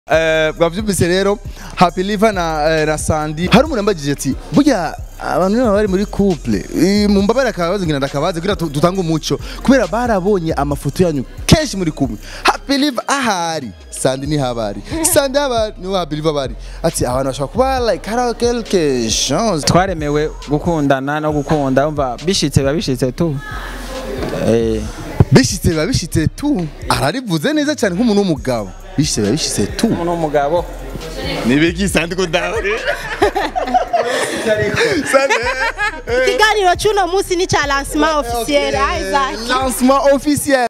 Eh, bwavyumvise rero Happy Liver na eh, na Sandy hari umuntu yambagije ati burya abantu baba bari muri couple eh, mumbabare akabazo ngira ndakabaze kugira tu- dutange umuco kubera barabonye amafoto yanyu kenshi muri kumwe Happy Liver ahari Sandy ni habari Sandy habari ni Happy Liver bari ati abantu bashobora kuba like hari quelque chose twaremewe gukundana no gukunda umva bishitse biba bishitse tu eh bishitse biba bishitse tu ararivuze neza cyane nk'umuntu w'umugabo bishitse biba bishitse tu umuntu w'umugabo nibiki Sandy ko ndawe Sandy eh, ikiganiro cy'uno munsi ni cya lancement officiel Isaac Lancement officiel.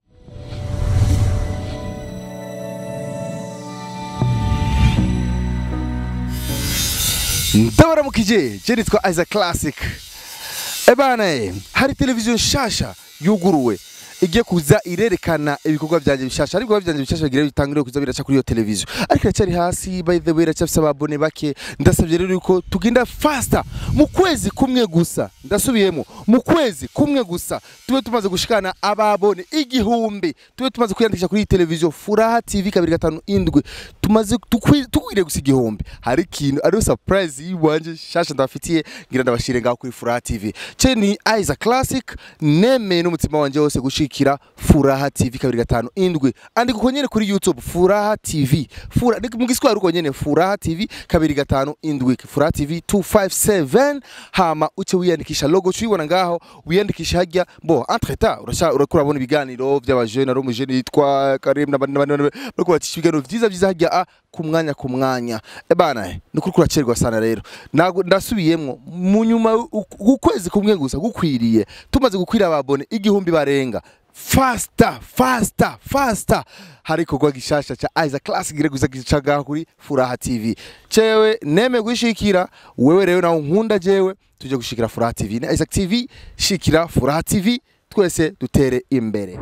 ndabaramukije je nitwa Isaac Classic ebana eh, hari televiziyo nshasha yuguruwe igiye kuza irerekana ibikorwa byanjye bishasha ariko ibikorwa byanjye bishasha bigira bitangire kuza biraca kuri iyo televiziyo ariko iracyari hasi by the way iracyafise ababone bake ndasabye rero yuko tugenda faster mu kwezi kumwe gusa ndasubiyemo mu kwezi kumwe gusa tube tumaze gushikana ababone igihumbi tube tumaze kwiyandikisha kuri iyi televiziyo furaha tv kabiri gatanu indwi tumaze tukwi- tukwiriye gusa igihumbi hari ikintu ariyo surprise yiwanje shasha ndabafitiye ngira ndabashire ngaho kuri furaha tv ce ni Isaac Classic nemeye n'umutima wanje wose gushikira furaha tv kabiri gatanu indwi andika uko nyene kuri youtube furaha tv Fura, ni mu giswahili uko nyene furaha tv kabiri gatanu indwi furaha tv 257 hama uce wiyandikisha logo ucuyibona ngaho wiyandikisha hajya bo entre temps urasha urakura bona ibiganiro by'abajene ari umujene yitwa Karim n'abandi n'abandi n'abandi, bariko bacisha ibiganiro vyiza vyiza hajya a ku mwanya ku mwanya ebana ni kuri kuracerwa sana rero Nago- ndasubiyemwo mu nyuma u- ukwezi kumwe gusa gukwiriye tumaze gukwira ababone igihumbi barenga fasta fasta fasta hari ikorwa gishasha ca Isaac Classic gire guza gicaga kuri Furaha TV cewe neme gushikira wewe rero nawe nkunda jewe tuje gushikira Furaha TV na Isaac TV shikira Furaha TV twese dutere imbere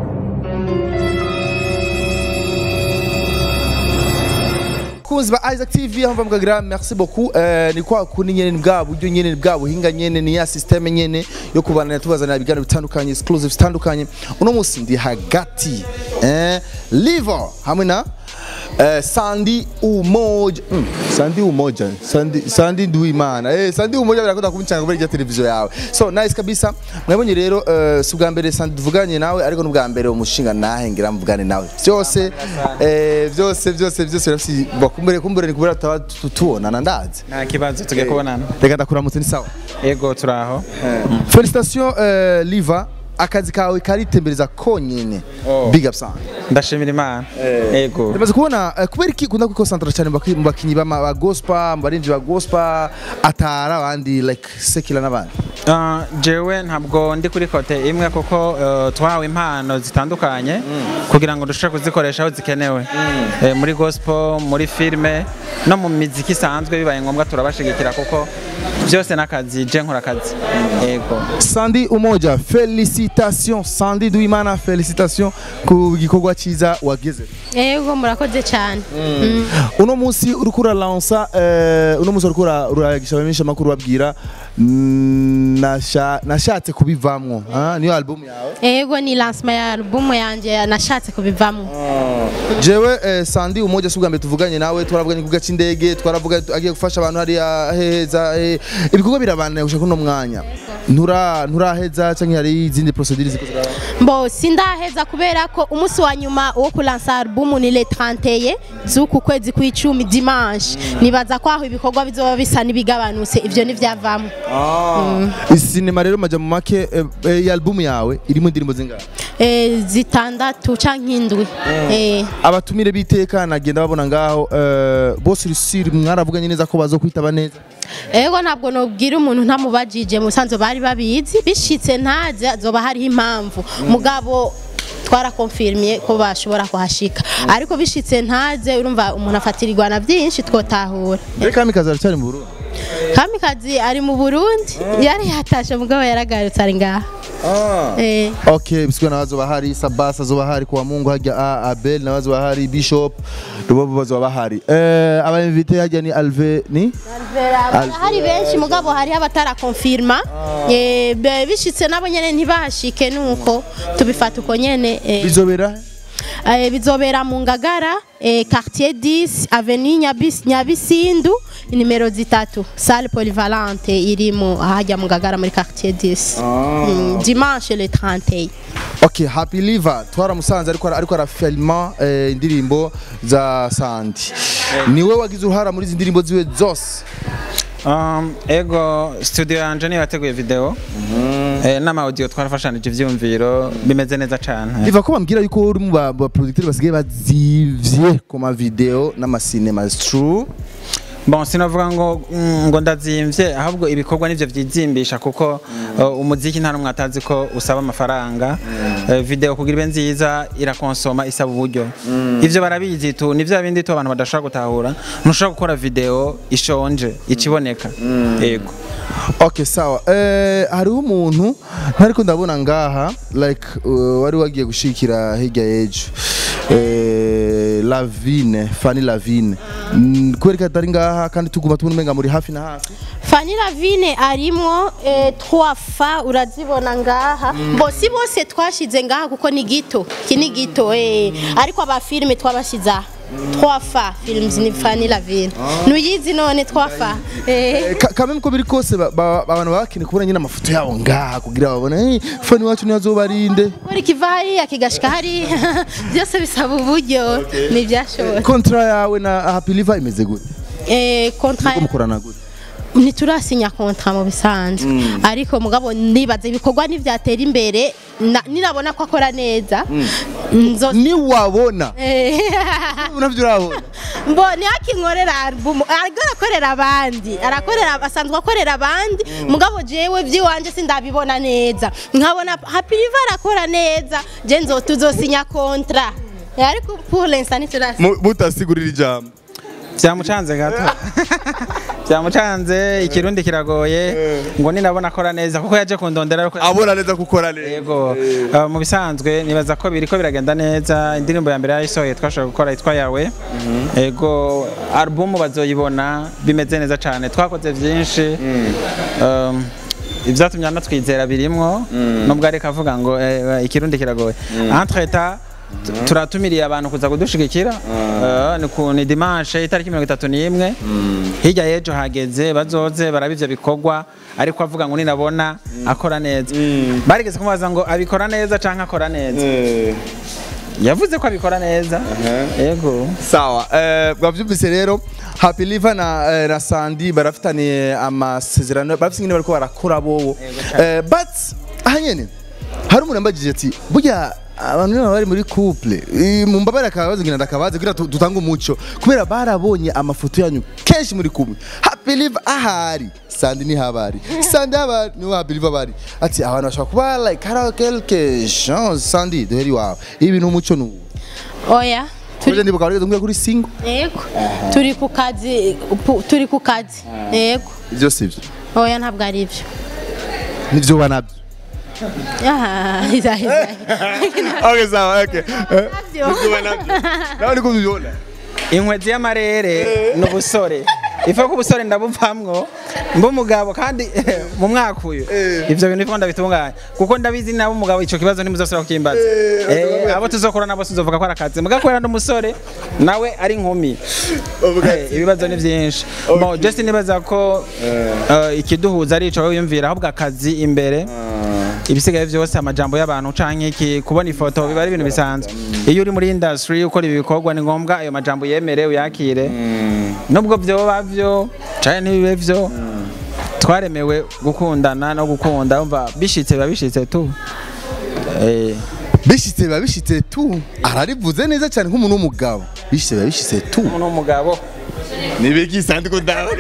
kunzi ba Isaac TV aho mvuga merci beaucoup eh, ni kwa kuni nyene ni bwa buryo nyene ni bwa buhinga nyene ni ya system nyene yo kubana tubazanira ibiganiro bitandukanye exclusive bitandukanye uno munsi ndi hagati eh liver hamwe na eh, Sandy Umoja mm, Sandy Umoja Sandy Sandy Nduimana eh Sandy Umoja birakunda kumcanga kuri televiziyo yawe so nice kabisa mwabonye rero eh, si ubwa mbere Sandy tuvuganye nawe ariko n'ubwa mbere umushinga nahe ngira mvugane nawe byose eh, byose byose byose birafise bakumbere kumbere ni kubera tutaba tu- tubonana ndazi nta kibazo tugiye kubonana reka ndakuramutse ni sawa yego turaho felicitation eh, Liva akazi kawe karitembereza konyene Oh. big up sana ndashimira imana yego Ndamaze kubona eh, kubera iki ukunda kwikonsantara cyane mu baki- mu bakinyi b'ama- ba gospel mu barinzi ba gospel atara abandi like sekila n'abandi Ah, jewe ntabwo ndi kuri kote imwe kuko eh, twahawe impano zitandukanye kugira ngo dushobore kuzikoresha aho zikenewe Eh, muri gospel muri filime no mu miziki isanzwe bibaye ngombwa turabashigikira kuko byose n'akazi je nkora akazi yego Sandy Umoja felicitation Sandy Duimana felicitation ku gikorwa cyiza wageze yego murakoze cyane uno munsi uriko uralansa eh, uno munsi uriko ura- uragisha abamenyesha amakuru babwira mm, nasha- nashatse kubivamwo ah, niyo album yawe yego ni lancement ya album yanjye nashatse kubivamo jewe eh, Sandy Umoja si ubwa mbere tuvuganye nawe twaravuganye ku gace indege twaravuga agiye gufasha abantu hariya heza eh, ibikorwa birabandanya gushaka uno mwanya ntura nturaheza cyangwa hari izindi procedure ziko ziraba mbo sindaheza kubera ko umunsi wa nyuma wo kulansa album ni le 31 z'uku kwezi kw'icumi dimanche nibaza ko aho ibikorwa bizoba bisa n'ibigabanutse ivyo n'ivyavamo Sinema rero maja mu make eh, eh, iyi album yawe irimo indirimbo zingahe Eh, zitandatu canke indwi Eh, abatumire biteka nagenda babona ngaho eh, bose rusiri mwaravuganye neza ko bazokwitaba neza ego ntabwo nobwira umuntu ntamubajije musanzwe bari babizi bishitse ntaze azoba hariho impamvu mugabo twarakonfirmiye ko bashobora kuhashika ariko bishitse ntaze urumva umuntu afatirirwa na byinshi twotahura Mbere kamikazi aracyari mu Burundi kamikazi ari mu burundi yari yatashe mugabo yaragarutse ari ngaha Eh, okay bisigwa nabazoba hari sabasa azoba hari kuwa mungu hajya a abel nabazoba hari bishop rubobo bazoba bahari eh aba invité hajya ni alve ni hari benshi mugabo hariho abatarakonfirma Eh, be- bishitse nabo nyene ntibahashike nuko tubifata uko nyene eh. bizobera eh, bizobera mu ngagara eh, quartier 10 avenue Nyabis, nyabisindu nimero zitatu salle polyvalente irimo ahajya mu ngagara muri quartier 10 mm, dimanche le 31 okay happy liver twaramusanze ariko ariko arafilma eh, indirimbo za sandi niwe wagize uruhara muri izi ndirimbo ziwe zose Um, ego studio yanje niyo yateguye video eh, n'ama audio twarafashanije ivyumviro bimeze neza cane biva ko bambwira yuko uri mu ba ba producteur basigaye bazivye ku ma video n'amasinema is true bon sinavuga ngo mm, ngo ndazimvye ahubwo ibikorwa nivyo vyizimbisha kuko uh, umuziki nta numwe atazi ko usaba amafaranga Eh, video kugira ibe nziza irakonsoma isaba uburyo ivyo barabizi tu nivyo bindi tu abantu badashobora gutahura ntushobora gukora video ishonje ikiboneka yego okay sawa eh hariho umuntu ntariko ndabona ngaha like uh, wari wagiye gushikira hirya y'ejo eh Lavine Fanny Lavine Mm, kubera atari ngaha kandi tuguma tubona umenga muri hafi na hafi Fanny Lavine arimo eh, trois fa urazibona ngaha bo si bose twashize ngaha kuko ni gito iki ni gito eh. ariko aba filme twabashize aha trois fa films ni Fanny Lavine nuyizi none trois fa eh. Ka- kamwe ko biri kose ba- ba- abantu bakeneye kubona nyine amafoto yabo ngaha kugira babone hey, Fanny wacu ntiyazobarinde Kuri kiva hariya kigashika hariya byose bisaba uburyo ntibyashoboka kontra yawe na Happy Liver imeze gute eh, kontra ko mukorana gute ntiturasinya kontra mu bisanzwe ariko mugabo nibaza ibikorwa ntibyatera imbere na- ninabona ko akora neza nzo niwabona Eh, unavyo urabona mbo ntihakinkorera album ariko arakorera abandi arakorera asanzwe akorera abandi mugabo jewe by'iwanje sindabibona neza nkabona happy river arakora neza je nzo tuzosinya kontra Eh, ariko pour l'instant ntiturasinya mutasigurira ijambo byamucanze gato byamucanze ikirundi kiragoye ngo ninabona akora neza kuko yaje kundondera ariko abona neza gukora neza yego uh, mu bisanzwe nibaza ko biriko biragenda neza indirimbo ya mbere yayisohoye twashobora gukora yitwa yawe yego album bazoyibona bimeze neza cyane twakoze byinshi um, ibyatumye anatwizera birimwo nubwo ariko avuga ngo eh, ikirundi kiragoye entreta turatumiriye abantu kuza kudushigikira Eh, ni ku ni dimanche itariki mirongo itatu n'imwe hirya y'ejo hageze bazoze baraba ivyo bikorwa ariko avuga ngo ninabona akora neza barigeze kumubaza ngo abikora neza canke akora neza yavuze ko abikora neza yego sawa eh, bwavyumvise rero Happy Liver na, eh, na Sandy barafitaniye amasezerano barafite ingene bariko barakora bobo eh, but ahanyene hari umuntu yambagije ati burya abantu niba bari muri couple eh, mumbabare akabazo ngina ndakabaze kugira tu- dutange umuco kubera barabonye amafoto yanyu kenshi muri kumwe Happy Liver ahari Sandy ni habari Sandy habari ni Happy Liver bari ati abantu bashobora kuba like hari quelque chose Sandy duheri wawe ibi ni umuco nuwo oya turi Tuje ndibuka warigeze kumbwira kuri single yego turi ku kazi pu- turi ku kazi yego ibyo sivyo oya ntabwo ari byo nivyo banavyo Ah, iza- iza. okay sawa okay Nabyo. nawe niko ubibona inkwezi y'amarere ni ubusore ifa ko ubusore ndabuvamwo mba umugabo kandi mu mwaka uyu ivyo bintu bifo ndabitunganya kuko ndabizi nabo umugabo ico kibazo ntimuzosubira kukimbaza Eh, abo tuzokora nabo tuzovuga ko ari akazi muga kubera n'umusore nawe ari inkumi Eh, ibibazo ni vyinshi bon just nibaza ko eh, ikiduhuza ari ico wiyumvira ahubwo akazi imbere ibisigaye byose amajambo y'abantu canke iki kubona ifoto biba ari ibintu bisanzwe iyo uri muri industry ukora ibi bikorwa ni ngombwa ayo majambo yemere uyakire nubwo vyoba vyo canke ntibibe vyo twaremewe gukundana no gukunda umva bishitse biba bishitse tu Eh, bishitse biba bishitse tu ararivuze neza cyane nk'umuntu w'umugabo bishitse biba bishitse tu umuntu w'umugabo nibiki sandi ko dawe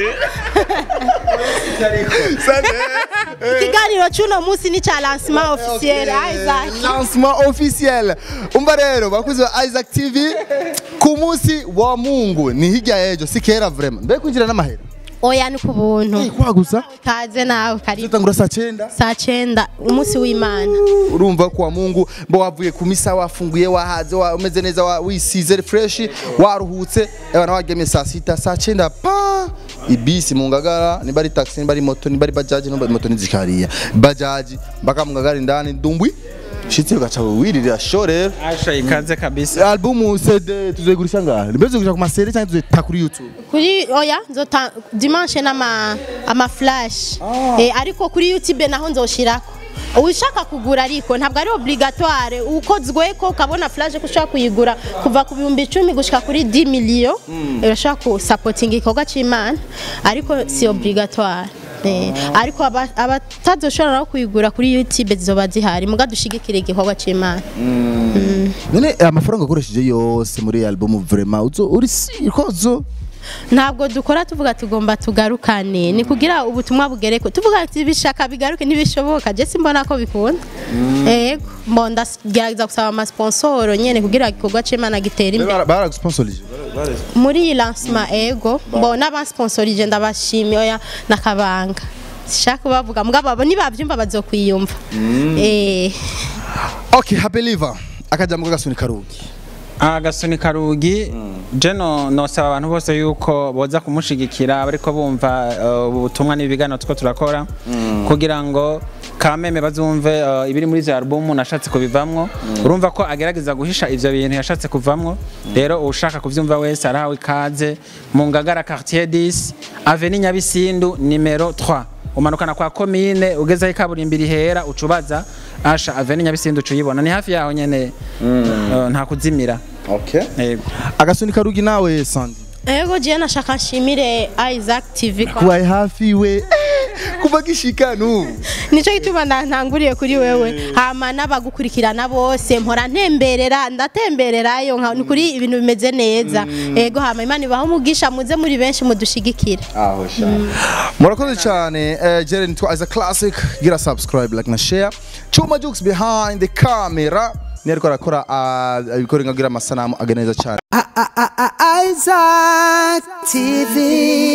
ikiganiro cy'uno munsi ni cya lancement officiel Isaac lancement officiel umva rero bakuze ba Isaac TV ku munsi wa Mungu ni hirya y'ejo si kera vraiment mbe kwinjira n'amahera oya ni ku buntu kwa gusa kaze nawe karibu tutangura saa cyenda saa cyenda umunsi w'imana urumva kwa Mungu mbo wavuye ku misa wafunguye wahaze wa- umeze neza wa- wisize fresh waruhutse abana wagemye saa sita saa cyenda pa ibisi mu ngagara niba ari taxi niba ari moto niba ari bajaji niba moto nizikariya bajaji mpaka mu ngagara indani dumbwi shitse ugaca wirira show rero asha ikaze kabisa album CD tuzogurisha ngahe mbese tuzogurisha ku masere cyangwa tuzota kuri YouTube kuri oya nzota dimanche n'ama ama flash eh, ariko kuri youtube naho nzoshirako ushaka kugura ariko ntabwo ari obligatoire ukozwe ko ukabona flash ko ushaka kuyigura kuva ku bihumbi icumi gushika kuri 10 miliyo urashaka ku supporting igikorwa c'imana ariko si obligatoire Eh, ariko aba- abatazoshobora no kuyigura kuri youtube zizoba zihari muga dushigikire igikorwa c'imana none amafaranga ukoresheje yose muri iyi album vraiment uzo uri sikozo ntabwo dukora tuvuga tugomba tugarukane ni kugira ubutumwa bugereko tuvuga ati bishaka bigaruke ntibishoboka je simbona ko bikunda yego mbo ndagerageza gusaba amasponsoro nyene kugira igikorwa c'imana gitere imbere baragusponsorije muri iyi lancement ego mbo n'abasponsorije ndabashimiye oya nakabanga sishaka kubavuga mugabo abo nibavyumva bazokwiyumva eh okay happy liver akajambo k'agasuni karugi agasuni karugi je no nosaba abantu bose yuko boza kumushigikira bariko bumva uh, ubutumwa n'ibiganiro two turakora kugira ngo kameme bazumve uh, ibiri muri izo album nashatse kubivamwo urumva ko agerageza guhisha ivyo bintu yashatse kuvamwo rero ushaka kuvyumva wese arahawe ikaze mu ngagara quartier 10 avenue nyabisindu numero 3 umanukana kwa komine ugezeho ikaburimbi rihera ucubaza asha avenue nyabisindu ucuyibona ni hafi yaho nyene uh, nta kuzimira okay Yego. agasuni karugi nawe sandi ego je nashaka nshimire Isaac TV kwa kubaye hafi we Eh, kuva gishika n'ubu nico gituma nda- ntanguriye kuri wewe hama n'abagukurikirana bose mpora ntemberera ndatembererayo nka ni kuri ibintu bimeze neza ego hama imana ibaho umugisha muze muri benshi mudushigikire aho sha murakoze cyane eh, jere nitwa as a classic gira subscribe like na share chuma jokes behind the camera ni ariko arakora ah, ibikoringa gira amasanamu aganeza cyane Isaac TV.